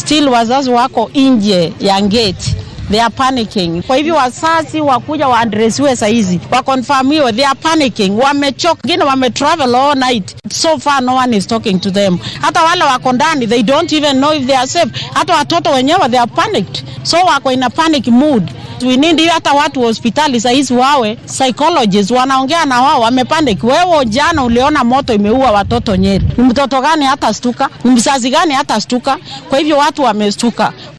still wazazi wako nje ya gate they are panicking. Kwa hivyo wazazi wakuja waadresiwe saizi wakonfirmiwe, they are panicking, wamechoka, wengine wametravel all night, so far no one is talking to them. Hata wale wako ndani they don't even know if they are safe. Hata watoto wenyewe they are panicked, so wako in a panic mood. We need hata watu wa hospitali saizi wawe psychologists wanaongea na wao, wamepanic. Wewe jana uliona moto imeua watoto Nyeri, ni mtoto gani hata stuka? Ni mzazi gani hata stuka? Kwa hivyo watu wamestuka.